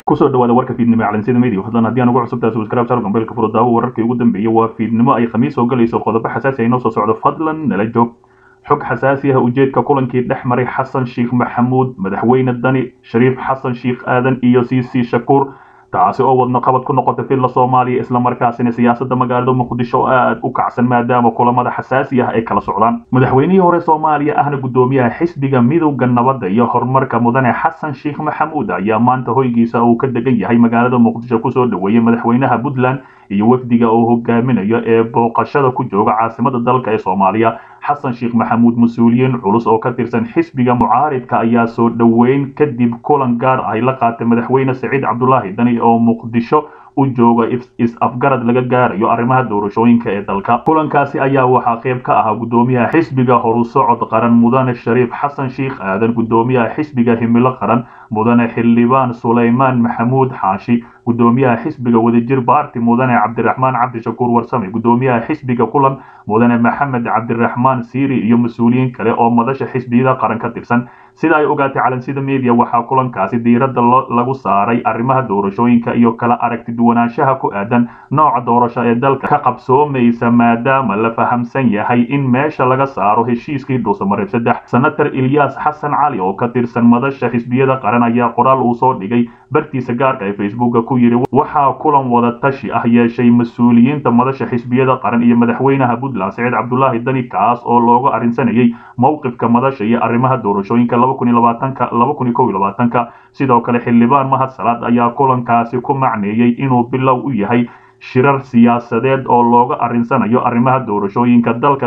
kusoo dhawaada warka fiidnimo calansida media hadlan haddii aan ugu cusubtahay subscribe channel gambeelka furo daawo wararkii ugu dambeeyay waa fiidnimo ay khamiis soo galayso qodobo xasaasi ah inoo soo socdo fadlan nala joog xog xasaasi ah ujeedka kulankii dhex maray xasan sheekh maxamuud madaxweyne dani shariif xasan sheekh aadan iyo cc shakuur taasi oo wadno qabad ku noqotay filla soomaaliya islamarkaasina siyaasadda magaalada muqdisho aad u kacsan maadaama kulamada xasaasi ah ay kala socdaan madaxweynihii hore soomaaliya ahna guddoomiyaha xisbiga midowda nabadda iyo horumarka mudane xasan sheekh maxamuud ayaa maanta hoygiisa uu ka degan yahay magaalada muqdisho kusoo dhaweeyey madaxweynaha puntland iyo wafdiga uu hogaaminayo ee booqashada ku jooga caasimada dalka ee soomaaliya xasan sheekh maxamuud mas-uuliyiin culus oo ka tirsan xisbiga mucaaridka ayaa soo dhoweyn kadib kulan gaar ah ay la qaatay madaxweyne saciid cabdulaahi dani oo muqdisho u jooga is-afgarad laga gaarayo arrimaha doorashooyinka ee dalka kulankaasi ayaa waxaa qayb ka ahaa guddoomiyaha xisbiga horusocod qaran mudane shariif xasan sheekh aadan guddoomiyaha xisbiga himilo qaran mudane xildhibaan sulaymaan maxamuud xaashi guddoomiyaha xisbiga wadajir baarti mudane cabdiraxmaan cabdishakuur warsame guddoomiyaha xisbiga kulan mudane maxamed cabdiraxmaan siiri iyo mas-uuliyiin kale oo madasha xisbiyada qaran ka tirsan sida ay ogaatay calansida media waxaa kulankaasi diiradda lagu saaray arrimaha doorashooyinka iyo kala aragti duwanaanshaha ku aadan nooca doorasho ee dalka ka qabsoomaysa maadaama la fahamsan yahay in meesha laga saaro heshiiskii dhuusamareeb saddex senator ilyaas xasan cali oo ka tirsan madasha xisbiyada qaran ayaa qoraal uu soo dhigay bartiisa gaarka ee facebooka ku yidhi waxaa kulan wada tashi ah yeeshay mas-uuliyiinta madasha xisbiyada qaran iyo madaxweynaha puntland saciid cabdulaahi dani kaas oo looga arrinsanayay mowqifka madasha iyo arrimaha doorashooyinka ka sidoo kale xildhibaan mahad salaad ayaa kulankaasi ku macneeyey inuu bilow u yahay shirar siyaasadeed oo looga arrinsanayo arrimaha doorashooyinka dalka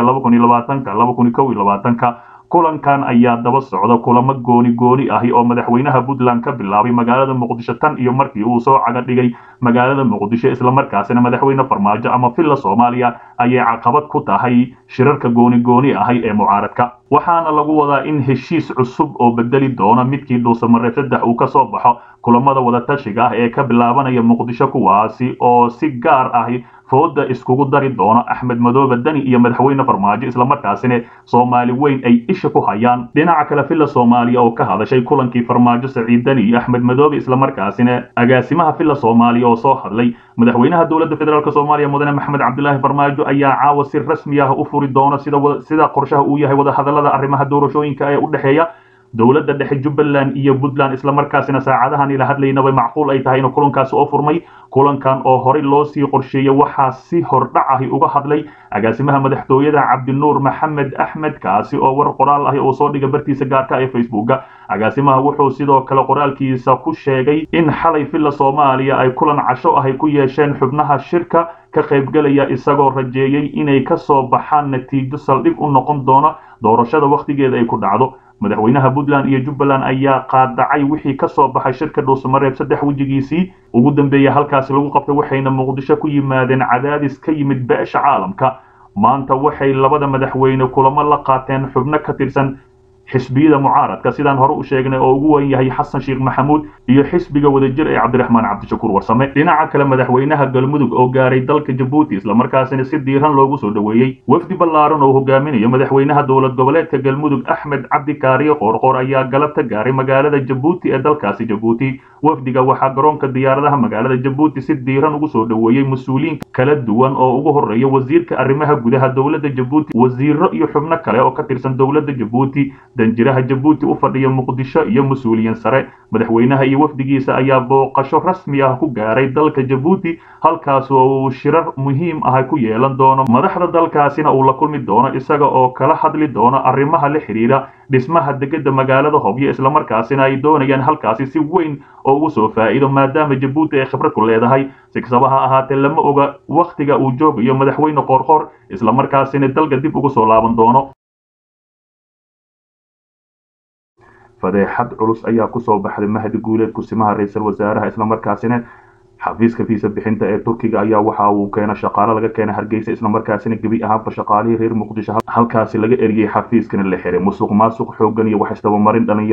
ka kulankan ayaa daba socda kulamo gooni gooni ahi oo madaxweynaha puntland ka bilaabay magaalada muqdisho tan iyo markii uu soo caga dhigay magaalada muqdisho islamarkaasina madaxweyne farmaajo ama villa soomaaliya ayay caqabad ku tahay shirarka gooni gooni ahi ee mucaaradka waxaana lagu wadaa in heshiis cusub oo bedeli doona midkii dhuusamareeb saddex uu ka soo baxo kulamada wadatashiga ah ee ka bilaabanaya muqdisho kuwaasi oo si gaar ahi fooda iskugu dari doono axmed madoobe dani iyo madaxweyne farmaajo islamarkaasina soomaali weyn ay isha ku hayaan dhinaca kale villa soomaaliya oo ka hadashay kulankii farmaajo saciid dani iyo axmed madoobe islamarkaasina agaasimaha villa soomaaliya oo soo hadlay madaxweynaha dowladda federaalk soomaaliya mudane maxamed cabdilaahi farmaajo ayaa caawa si rasmi ah u furi doona sida qorshaha uu yahay wadahadalada arrimaha doorashooyinka ee u dhexeeya dowladda dhexe jubbaland iyo puntland islamarkaasina saacadahan ila hadlaynaba macquul ay tahay inuu kulankaasi oo furmay kulankan oo horey loo sii qorsheeyey waxaa si hordhac ahi uga hadlay agaasimaha madaxtooyada cabdinuur maxamed axmed kaasi oo war qoraal ahi uu soo dhiga bartiisa gaarka ee facebooka agaasimaha wuxuu sidoo kale qoraalkiisa ku sheegay in xalay villa soomaaliya ay kulan casho ahi ku yeesheen xubnaha shirka ka qaybgelaya isagoo rajeeyey inay ka soo baxaan natiijo saldhig u noqon doona doorashada wakhtigeeda ay ku dhacdo madaxweynaha puntland iyo jubbaland ayaa qaadacay wixii ka soo baxay shirka dhuusamareeb saddex wejigiisii ugu dambeeya halkaasi lagu qabtay waxayna muqdisho ku yimaadeen cadaadis ka yimid beesha caalamka maanta waxay labada madaxweyne kulamo la qaateen xubno ka tirsan xisbiyada mucaaradka sidaan hore u sheegnay oo ugu weyn yahay xasan sheekh maxamuud iyo xisbiga wadajir ee cabdiraxmaan cabdishakuur warsame dhinaca kale madaxweynaha galmudug oo gaaray dalka jabuuti islamarkaasina si diiran loogu soo dhoweeyey wafdi ballaaran oo hogaaminayo madaxweynaha dowlad goboleedka galmudug axmed cabdi kaariye qoorqoor ayaa galabta gaaray magaalada jabuuti ee dalkaasi jabuuti wafdiga waxaa garoonka diyaaradaha magaalada jabuuti si diiran ugu soo dhoweeyey mas-uuliyiin kala duwan oo ugu horeeya wasiirka arrimaha gudaha dowladda jabuuti wasiiro iyo xubno kale oo ka tirsan dowladda jabuuti danjiraha jabuuti u fadhiya muqdisho iyo mas-uuliyiin sare madaxweynaha iyo wafdigiisa ayaa booqasho rasmi ah ku gaaray dalka jabuuti halkaas oo uu shirar muhiim ah ku yeelan doono madaxda dalkaasina uu la kulmi doono isaga oo kala hadli doono arrimaha la xidhiidha dhismaha degedda magaalada hobyo islamarkaasina ay doonayaan halkaasi si weyn oo ugu soo faa'iido maadaama jabuuti ay khibrad ku leedahay si kastaba ha ahaatee lama oga wakhtiga uu joogayo madaxweyne qoorqoor islamarkaasina dalka dib ugu soo laaban doono fadeexad culus ayaa kusoo baxday mahdi guuleed kusimaha ra-iisul wasaaraha islamarkaasina xafiiska fiisa bixinta ee turkiga ayaa waxa uu keena shaqaalo laga keena hargeysa islamarkaasina gebi ahaanba shaqaalihii reer muqdisho halkaasi laga eriyey xafiiskana la xiray musuq maasuq xoogan iyo wax isdabamarin dhalinyaro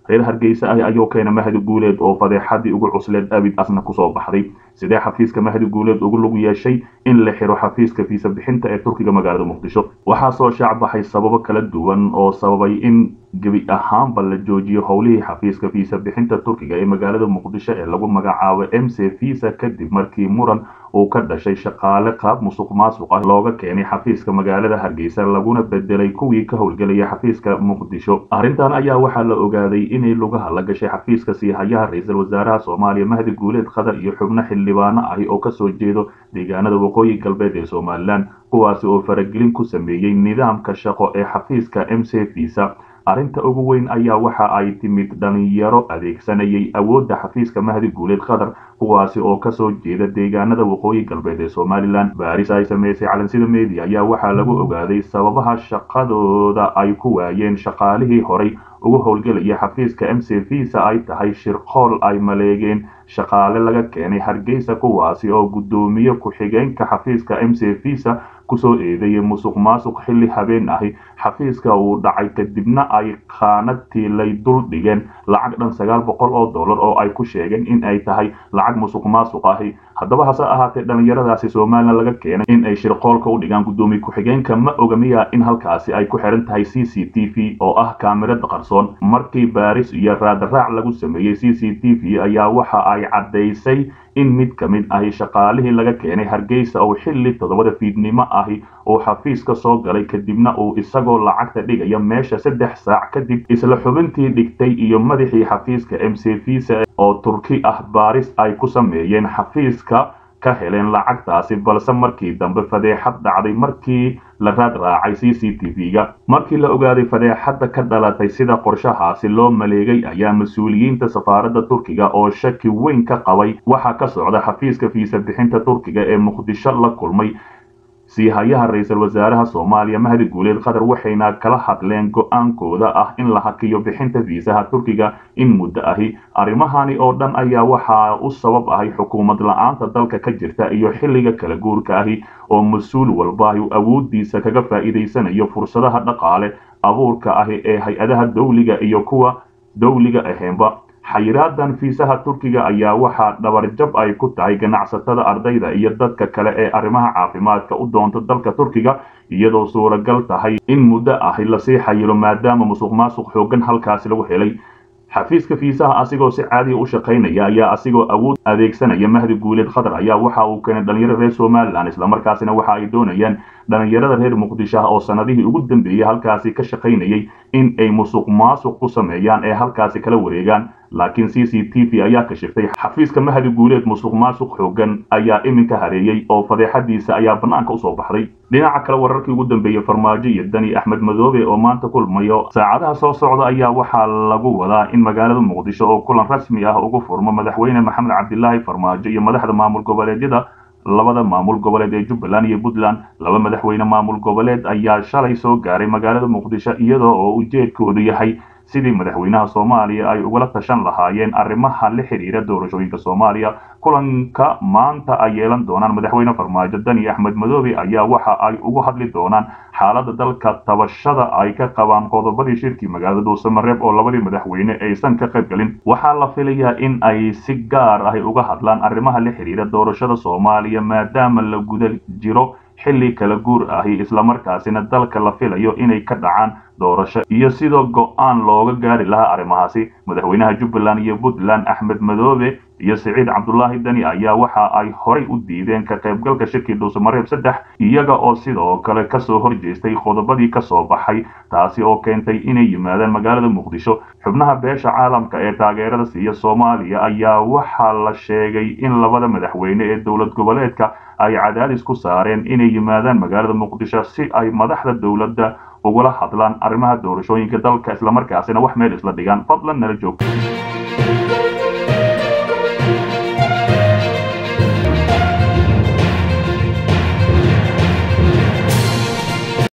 reer hargeysa ah ayuu keena mahdi guuleed oo fadeexadii ugu cusleed abid asna kusoo baxday sidee xafiiska mahdi guuleed ugu lug yeeshay in la xiro xafiiska fiisa bixinta ee turkiga magaalada muqdisho waxaa soo shaac baxay sababo kala duwan oo sababay in gebi ahaanba la joojiyo howlihii xafiiska fiisa bixinta turkiga ee magaalada muqdisho ee lagu magacaabo m c visa kadib markii muran uu ka dhashay shaqaale qaab musuq maasuq ah looga keenay xafiiska magaalada hargeysa laguna bedelay kuwii ka howlgelaya xafiiska muqdisho arrintan ayaa waxaa la ogaaday inay lugaha la gashay xafiiska siihayaha ra-iisul wasaaraha soomaaliya mahdi guuleed qatar iyo xubno xildhibaano ahi oo kasoo jeedo deegaanada waqooyi galbeed ee somalilan kuwaasi oo faragelin ku sameeyey nidaamka shaqo ee xafiiska m c visa arrinta ugu weyn ayaa waxa ay timid dhalinyaro adeegsanayay awoodda xafiiska mahdi guuleed qatar kuwaasi oo kasoo jeeda deegaanada waqooyi galbeed ee somalilan baaris ay sameysay calansida media ayaa waxaa lagu ogaaday sababaha shaqadooda ay ku waayeen shaqaalihii horay ugu howlgelaya xafiiska m c visa ay tahay shirqool ay maleegeen shaqaale laga keenay hargeysa kuwaasi oo guddoomiye ku-xigeenka xafiiska m c visa kusoo eedeeyay musuq maasuq xilli habeen ahi xafiiska uu dhacay kadibna ay khaanadtii lay dul dhigeen lacag dhan sagaal boqol oo dollar oo ay ku sheegeen in ay tahay lacag musuq maasuq ahi haddaba hase ahaatee dhallinyaradaasi somalilan laga keenay in ay shirqoolka u dhigaan guddoomiye ku-xigeenka ma ogamiya in halkaasi ay ku xiran tahay c c t v oo ah kaamirada qarsoon markii baaris iyo raadaraac lagu sameeyey c c t v ayaa waxa ay caddaysay in mid ka mid ahi shaqaalihii laga keenay hargeysa oo xilli toddobada fiidnimo ahi uu xafiiska soo galay kadibna uu isagoo lacagta dhigaya meesha saddex saac kadib isla xubintii dhigtay iyo madaxii xafiiska m c visa oo turki ah baaris ay ku sameeyeen xafiiska ka heleen lacagtaasi balse markii dambe fadeexad dhacday markii la raad raacay c c t v-ga markii la ogaaday fadeexadda ka dhalatay sida qorshahaasi loo maleegay ayaa mas-uuliyiinta safaaradda turkiga oo shaki weyn ka qabay waxaa ka socda xafiiska fiisa bixinta turkiga ee muqdisho la kulmay siihayaha ra-iisul wasaaraha soomaaliya mahdi guuleed qatar waxayna kala hadleen go-aankooda ah in la hakiyo bixinta fiisaha turkiga in muddo ahi arrimahani oo dhan ayaa waxaa u sabab ahay xukuumad la-aanta dalka ka jirta iyo xilliga kala guurka ahi oo mas-uul walbaahi awooddiisa kaga faa'iidaysanayo fursadaha dhaqaale abuurka ahi ee hay-adaha dawliga iyo kuwa dawliga aheenba xayiraadan fiisaha turkiga ayaa waxaa dhabarjab ay ku tahay ganacsatada ardayda iyo dadka kale ee arrimaha caafimaadka u doonta dalka turkiga iyadoo suuragal tahay in muddo ahi lasii xayiro maadaama musuq maasuq xoogan halkaasi lagu helay xafiiska fiisaha asigoo si caadiga u shaqaynaya ayaa asigoo awood adeegsanaya mahdi guuleed qatar ayaa waxa uu keenay dhalinyaro reer somalilan islamarkaasina waxa ay doonayaan dhalinyarada reer muqdisho ah oo sanadihii ugu dambeeyey halkaasi ka shaqaynayay in ay musuq maasuq ku sameeyaan ee halkaasi kala wareegaan laakiin c c t v ayaa kashiftay xafiiska mahdi guuleed musuq maasuq xoogan ayaa iminka hareeyey oo fadeexadiisa ayaa bannaanka usoo baxday dhinaca kale wararkii ugu dambeeyey farmaajo iyo dani axmed madoobe oo maanta kulmayo saacadaha soo socda ayaa waxaa lagu wadaa in magaalada muqdisho oo kulan rasmi ah ugu furmo madaxweyne maxamed cabdilaahi farmaajo iyo madaxda maamul goboleedyada labada maamul goboleed ee jubbaland iyo puntland laba madaxweyne maamul goboleed ayaa shalay soo gaaray magaalada muqdisho iyadoo oo ujeedkoodu yahay sidii madaxweynaha soomaaliya ay ugala tashan lahaayeen arrimaha la xidhiira doorashooyinka soomaaliya kulanka maanta ay yeelan doonaan madaxweyne farmaajo dani axmed madoobe ayaa waxa ay ugu hadli doonaan xaaladda dalka tabashada ay ka qabaan qodobadii shirkii magaalada dhuusamareeb oo labadii madaxweyne aysan ka qayb galin waxaa la filayaa in ay si gaar ahi uga hadlaan arrimaha la xidhiira doorashada soomaaliya maadaama la guda jiro xilli kala guur ahi islamarkaasina dalka la filayo inay ka dhacaan doorasho iyo sidoo go-aan looga gaari lahaa arrimahaasi madaxweynaha jubbaland iyo puntland axmed madoobe iyo siciid cabdulaahi dani ayaa waxa ay horay u diideen ka qaybgalka shirkii dhuusamareeb saddex iyaga oo sidoo kale kasoo horjeestay qodobadii kasoo baxay taasi oo keentay inay yimaadaan magaalada muqdisho xubnaha beesha caalamka ee taageerada siiya soomaaliya ayaa waxaa la sheegay in labada madaxweyne ee dowlad goboleedka ay cadaadis ku saareen inay yimaadaan magaalada muqdisho si ay madaxda dowladda ugula hadlaan arrimaha doorashooyinka dalka islamarkaasina wax meel isla dhigaan fadlan nala joogto